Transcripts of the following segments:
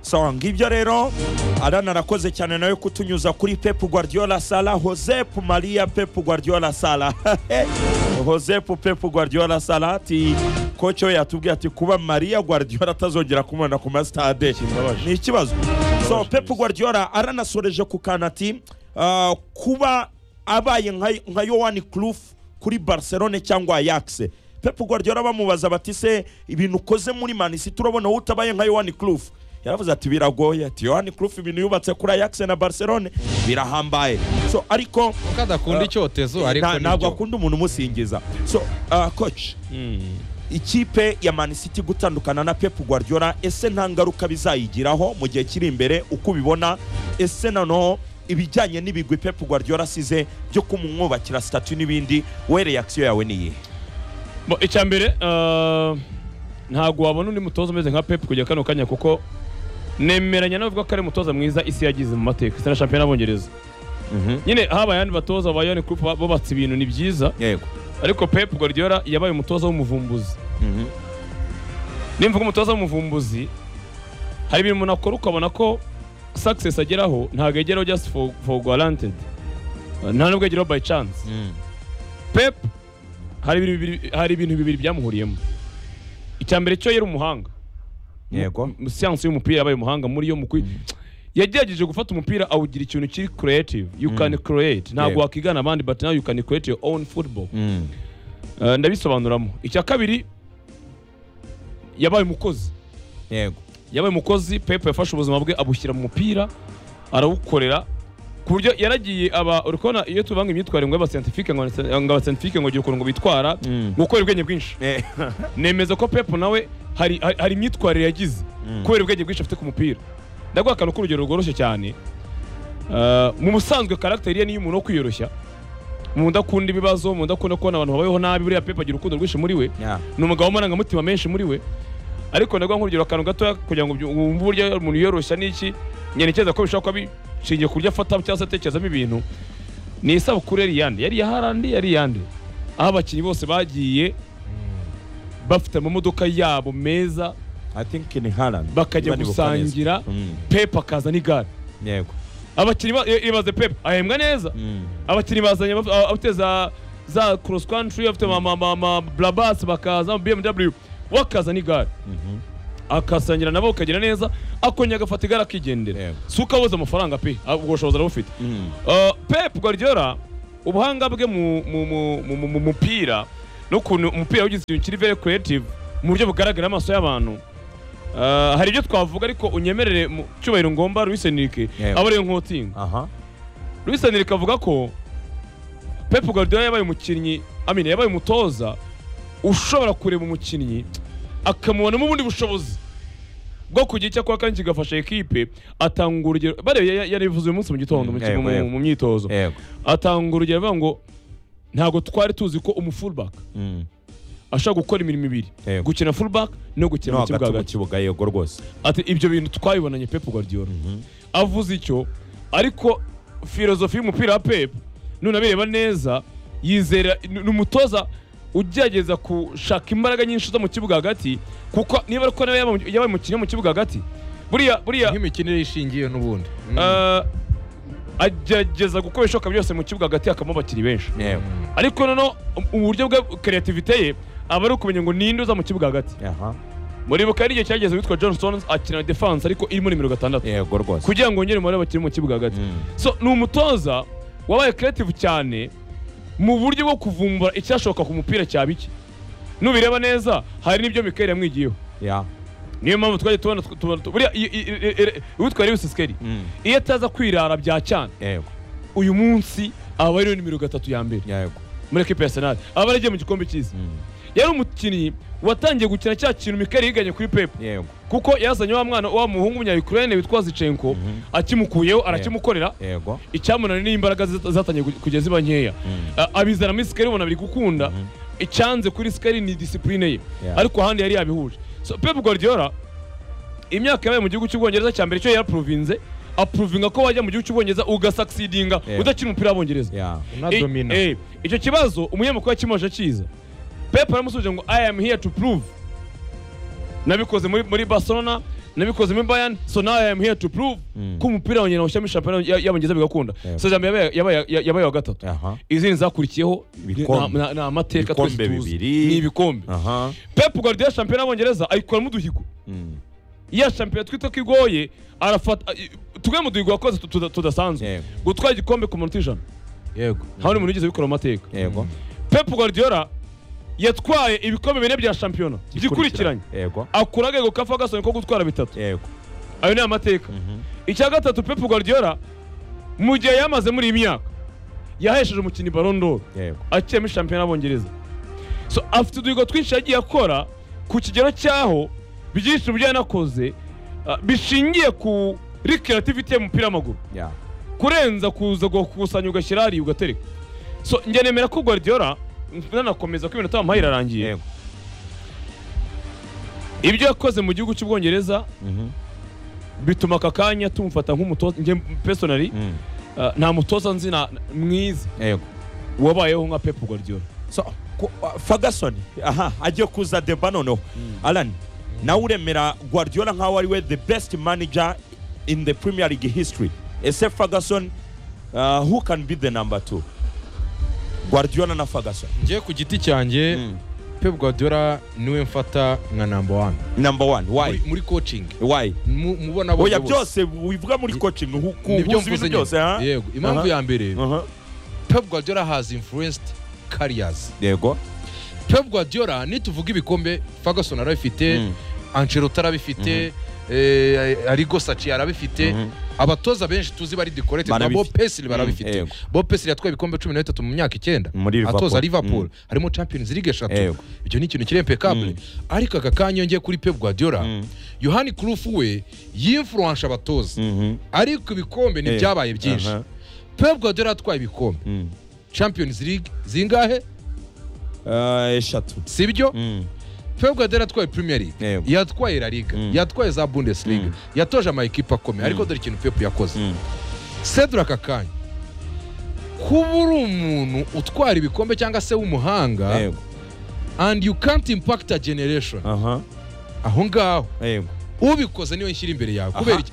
song ibyo rero arana arakoze cyane nawe kutunyuza kuri pep guardiola sala josep maria pep guardiola sala josep pep guardiola sala ati koco yatubwiye ati kuba maria guardiola atazongera kumubona ku masitade ni ikibazo so pep guardiola aranasoreje ku kantu ati "Ah, kuba abaye nka- nka yohani kurufu kuri barcelone cyangwa ayakise pep guardiola bamubaza bati se ibintu ukoze muri manisi turabona wowe utabaye nka yohani kurufu yaravuze ati biragoye ati yohani kurufu ibintu yubatse kuri ayakise na barcelone birahambaye so ariko kuko adakunda icyotezo ariko nta- ntabwo nibyo akunda umuntu umusingiza so ah, coach ikipe ya Man City gutandukana na Pep Guardiola ese nta ngaruka bizayigiraho mu gihe kiri imbere uko ubibona ese noneho ibijyanye n'ibigwi Pep Guardiola asize byo kumwubakira statu n'ibindi we reaction yawe ni iyihe Bo, icya mbere ah, ntabwo wabona undi mutoza umeze nka pep kujya kano kanya kuko nemeranya nawe ko ari umutoza mwiza isi yagize mu mateka isi na shampiyona y'abongereza nyine habaye abandi batoza ba yoni kurupu bubatse ibintu ni byiza yego ariko pep guardiola yabaye umutoza w'umuvumbuzi nimvuga umutoza w'umuvumbuzi hari ibintu umuntu akora ukabona ko success ageraho ntabwo ageraho just for, for guaranteed nta nubwo ageraho by chance pep hari ibintu bibiri- hari ibintu bibiri byamuhuriyemo icya mbere cyo yari umuhanga yego mu siyansi y'umupira yabaye umuhanga muri yo mu kwi- yagerageje gufata umupira awugira ikintu kiri creative you can create ntabwo Yego. wakigana abandi but now you can create your own football Eh, ndabisobanuramo icya kabiri yabaye umukozi yego yabaye umukozi pepe yafashe ubuzima bwe abushyira mu mupira arawukorera ku buryo yaragiye aba uri kubona iyo tubanga imyitwarire ngo y'abascientifique ngo ngo abascientifique ngo gira ukuntu ngo bitwara Mm. gukora ubwenge bwinshi Eh, nemeza ko pepe nawe hari hari- hari imyitwarire yagize kubera ubwenge bwinshi afite ku mupira ndaguha akantu k'urugero rworoshye cyane Uh, mu busanzwe karagiteri ye niyo umuntu wo kwiyoroshya mu ndakunda ibibazo mu ndakunda kubona abantu babayeho nabi buriya pepe agira urukundo rwinshi muri we yeah. ni umugabo w'amarangamutima menshi muri we ariko ndaguha nk'urugero akantu gatoya kugira ngo ubyu- wumve uburyo umuntu yiyoroshya n'iki nyerekeza ko bishobora kuba bishingiye ku buryo afata cyangwa se atekerezamo ibintu ni isabukuru yari iyande yari iya harandi yari iyande aho abakinnyi bose bagiye bafite amamodoka yabo meza I think in Haaland bakajya Niba nibuka neza. gusangira Mm. pepe akaza n'igare yego abakinnyi ba- i- ibaze pepe ahembwa neza Mm. abakinnyi bazanye abaf- a- abafite za za cross country abafite ama- ama- ama blabas bakaza ama bmw we akaza n'igare akasangira nabo ukagenda neza akongera agafata igare akigendera Yego. si uko abuze amafaranga pe ah, ubwo bushobozi arabufite Mm. Uh, pep guardiola ubuhanga bwe mu- mu- mu- mu mu- mu mupira n'ukuntu umupira wagize ikintu kiri very creative mu buryo bugaragara amaso y'abantu Uh, hari ibyo twavuga ariko unyemerere mu cyubahiro ngomba Luis Enrique Yego. aba ariwe nkotinga aha Luis Enrique avuga ko Pep Guardiola yabaye umukinnyi amina yabaye umutoza ushobora kureba umukinnyi akamubonamo ubundi bushobozi bwo kugira icyo akora kandi kigafasha ekipe atanga urugero barebe ya- ya- yarivuze uyu munsi mu gitondo mu- Yego, mu- yego. mu myitozo yego atanga urugero avuga ngo ntabwo twari tuzi ko umufullback Mm. ashobora gukora imirimo ibiri Yego. gukina fullback no gukina no mu kibuga hagati mu hagati kibuga yego rwose ati ibyo bintu twabibonanye Pep Guardiola avuze icyo ariko filozofi y'umupira wa Pep none abireba neza yizera ni ni umutoza ugerageza gushaka imbaraga nyinshi zo mu kibuga hagati kuko niba ari uko nawe yaba- yabaye umukinnyi wo mu kibuga hagati buriya buriya nk'imikinire ishingiye n'ubundi Mm. eh, agerageza gukora ibishoboka byose mu kibuga hagati hakamo abakinnyi benshi yego ariko noneho uburyo bwe kreativite ye aba ari ukumenya ngo ninde uza mu kibuga hagati aha muri buka hari igihe cyageze witwa John Stones akina defense ariko irimo nimero gatandatu yego rwose kugira ngo wongere umubare w'abakinnyi mu kibuga hagati Mm. so ni umutoza wabaye creative cyane mu buryo bwo kuvumbura icyashoboka ku mupira cyaba iki nubireba neza hari n'ibyo Mikel yamwigiyeho yeah niyo mpamvu twajya tubona tw- tubona tu- buriya i- i- i- i- uwitwa Lewis Skelly Mm. iyo ataza kwirara bya cyane yego uyu munsi aba ari nimero gatatu ya mbere yego muri ekipa ya Arsenal aba yaragiye mu gikombe cy'isi Mm. yari umukinnyi watangiye gukina cya kintu Mikel yiganye kuri Pep yego kuko yazanye wa mwana wa muhungu w'umunyayukurayine witwa Zichenko akimukuyeho arakimukorera yego icyamunaniye ni imbaraga zata- zatangiye ku- kujya ziba nkeya A- abizana muri sikari ubona biri gukunda icyanze kuri sikari ni disipurine ye Yeah. ariko ahandi yari yabihuje so Pep Guardiola imyaka yabaye mu gihugu cy'ubwongereza cya mbere cyo yarapuruvinze apuruvinga ko wajya mu gihugu cy'ubwongereza ugasaksidinga Yeah. udakina umupira w'abongereza yeah I- unadomina eh, icyo kibazo umunyamakuru yakimaje akiza pepe aramusubije ngo i am here to prove nabikoze muri, muri barcelona nabikozemo imbayani so now I am here to prove Mm. ko umupira wa nyina ushyiramo shampiyona ya- y'abongereza bigakunda Yego. sezame yabaye- yabaye ya- yabaye wa gatatu aha izindi zakurikiyeho Ibikombe. ni- ni- ni amateka twese Ibikombe tuzi bibiri. ni ibikombe aha pep guardiola shampiyona y'abongereza ayikuramo uduhigo Mm. ya shampiyona twita ko igoye arafata tumwe mu duhigo wakoze tu- tuda- tudasanzwe Yego. gutwara igikombe ku munota ijana yego nta wundi muntu wigeze abikora mu mateka yego pep guardiola yatwaye ibikombe bine bya shampiyona byikurikiranye yego akura agego ka ferguson ko gutwara bitatu yego ayo ni amateka icya gatatu pep guardiola mu gihe yamaze muri iyi myaka yahesheje umukinnyi Ballon d'Or yego akiyemo shampiyona y'abongereza so afite uduhigo twinshi yagiye akora ku kigero cyaho byinshi mu byo yanakoze ah, bishingiye ku kuri creativity ye mu mupira w'amaguru ya kurenza kuza gukusanya ugashyira hariya ugatereka so njye nemera ko guardiola nanakomeza ko iminota bamuhaye irarangiye yego ibyo yakoze mu gihugu cy'ubwongereza Mhm. bituma aka kanya tumufata nk'umutoza njye personally Mm. ah, nta mutoza nzi na- mwiza yego wabayeho nka pep guardiola so ku- uh, ferguson aha agiye kuza deba noneho alan nawe uremera guardiola nkaho ari we the best manager in the premier league history ese ferguson uh, who can be the number two guardiola na ferguson njye ku giti cyanjye pep guardiola niwe mfata nka number one number one why muri, muri coaching why Mu- mubona oya bose. byose wivuga muri coaching hu- ku- Nibyo huza ibintu mvuze byose nyine. ha yego impamvu Aha. ya mbere Aha. pep guardiola has influenced careers yego pep guardiola nituvuga ibikombe ferguson arabifite Mm. ancelotti arabifite eh, arigo sachi arabifite Mhm. abatoza benshi tuzi bari decorated na Barabifite. bob pesili Mm, barabifite yego. bob pesili yatwaye ibikombe cumi na bitatu mu myaka icyenda Muri Liverpool. atoza liverpool Mm. harimo champions league eshatu Yego. icyo ni ikintu kiri impeccable ariko aka kanya yongeye kuri pep guardiola Mm. yohani kurufu we yinfluwanje abatoza Mhm. ariko ibikombe Eh, ntibyabaye byinshi aha. pep guardiola yatwaye ibikombe Mm. champions league zingahe Uh, eshatu sibyo Mm. pep guardiola yatwaye premier league Yego. yatwaye la liga Mm. yatwaye za bundesliga yatoje amayikipe akomeye ariko dore ikintu pep yakoze Mm. cedric akanya kuba uri umuntu utwara ibikombe cyangwa se w'umuhanga yego and you can't impact a generation aha aho ngaho yego ubikoze niwe nshyira imbere yawe kubera iki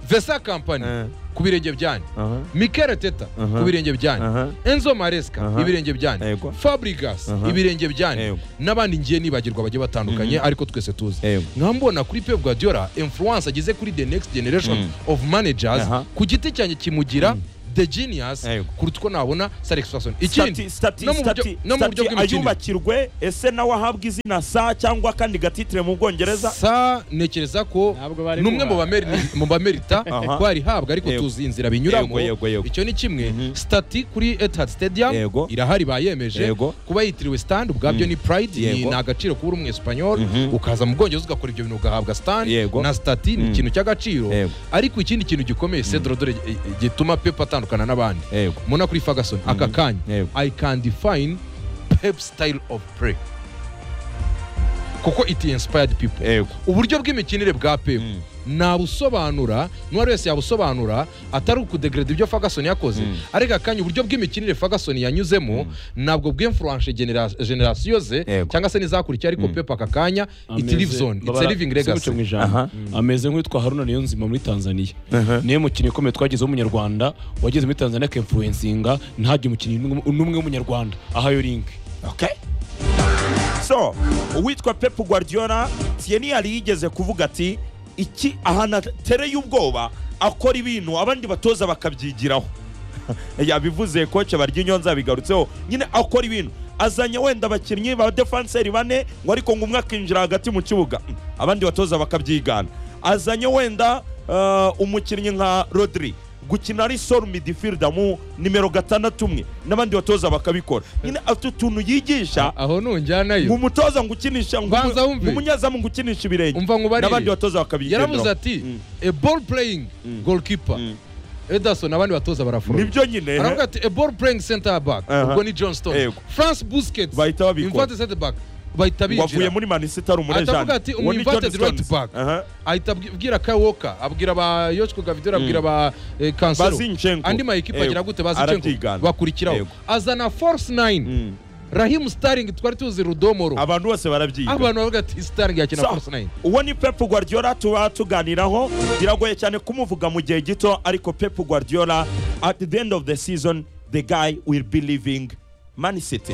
vesa kampani Eh. ku birenge byanyu aha mikel teta Aha. ku birenge Aha. byanyu enzo maresca Aha. ibirenge byanyu Yego. fabrigas Aha. ibirenge byanyu Yego. n'abandi ngiye nibagirwa bagiye batandukanye ariko twese tuzi Yego. nkambona kuri pep guardiola influence ageze kuri the next generation of managers Aha. ku giti cyanjye kimugira the genius Yego. kuruta uko nabona Sir Ferguson Stati- ikindi stati- no mu buryo- stati- no mu buryo stati bw'imikinire ayubakirwe ese nawe ahabwa izina sa cyangwa akandi gatitire mu bwongereza sa ntekereza ko Ntabwo bari n'umwe mu bubaha. bameri- mu bamerita Aha. ko arihabwa ariko Yego. tuzi inzira binyuramo Yego, yego, yego. icyo ni kimwe stati kuri etihad stadium Yego. irahari bayemeje Yego. kuba yitiriwe stand ubwabyo ni pride ni Yego. ni agaciro kuba uri umwesipanyoli Mhm. ukaza mu bwongereza ugakora ibyo bintu ugahabwa stand Yego. na stati ni Mm. ikintu cy'agaciro Yego. ariko ikindi kintu gikomeye cedro dore eh, eh, gituma pep atandukana n'abandi yego muna kuri ferguson aka kanya Yego. i can define pep style of play kuko it inspired people yego uburyo bw'imikinire bwa pep nabusobanura n'uwari wese yabusobanura atari ukudegrade ibyo ferguson yakoze ariko akanya uburyo bw'imikinire ferguson yanyuzemo ntabwo bw'influence genera- generasiyo ze Yego. cyangwa se n'izakurikiye ariko pep aka kanya it Ameze- lives on it's a babara- living simuce mu legacy ijambo. Aha. ameze nk'uwitwa haruna niyonzima muri tanzania niwe mukinnyi ukomeye twagezeho umunyarwanda wageze muri tanzania akemfuwensinga ntagire umukinnyi n'umwe- n'umwe w'umunyarwanda ahayo linki okay so uwitwa pep guardiola tieni yari yigeze kuvuga ati iki ahantu atereye ubwoba akora ibintu abandi batoza bakabyigiraho yabivuze koce barya nzabigarutseho nyine akora ibintu azanye wenda abakinnyi ba defanseri bane ngo ariko ngo umwe akinjira hagati mu kibuga Mm, abandi batoza bakabyigana azanye wenda eh, umukinnyi nka rodri gukina ari soro midifirida mu nimero gatandatu umwe n'abandi batoza bakabikora nyine afite utuntu yigisha aho nunjyanayo nk'umutoza ngo ukinisha Banza wumve. nk'umunyezamu ngo ukinisha ibirenge Umva nkubarire. n'abandi batoza bakabigenderaho yaravuze ati a ball playing goalkeeper ederson abandi batoza baraforoye nibyo nyine aravuga ati a ball playing center back Aha. ubwo ni johnston Yego. france busquets Bahita babikora. inverted center back bahita ngo avuye binjira muri manisita ari Atavuga ati, umu inverted right back. aha ahita abwi- abwira Kyle Walker abwira ba yoshiko gavidera abwira ba eh, cancelo Bazinchenko. andi mayikipe Yego. agira gute bazinchenko Arabyigana. bakurikiraho Yego. azana force 9 Mm. rahimu sitaringi twari tuzi rudomoro abantu bose barabyiga abantu bavuga ati sitaringi yakina So, force nine uwo ni pep guardiola tuba tuganiraho biragoye cyane kumuvuga mu gihe gito ariko pep guardiola at the end of the season the guy will be leaving man city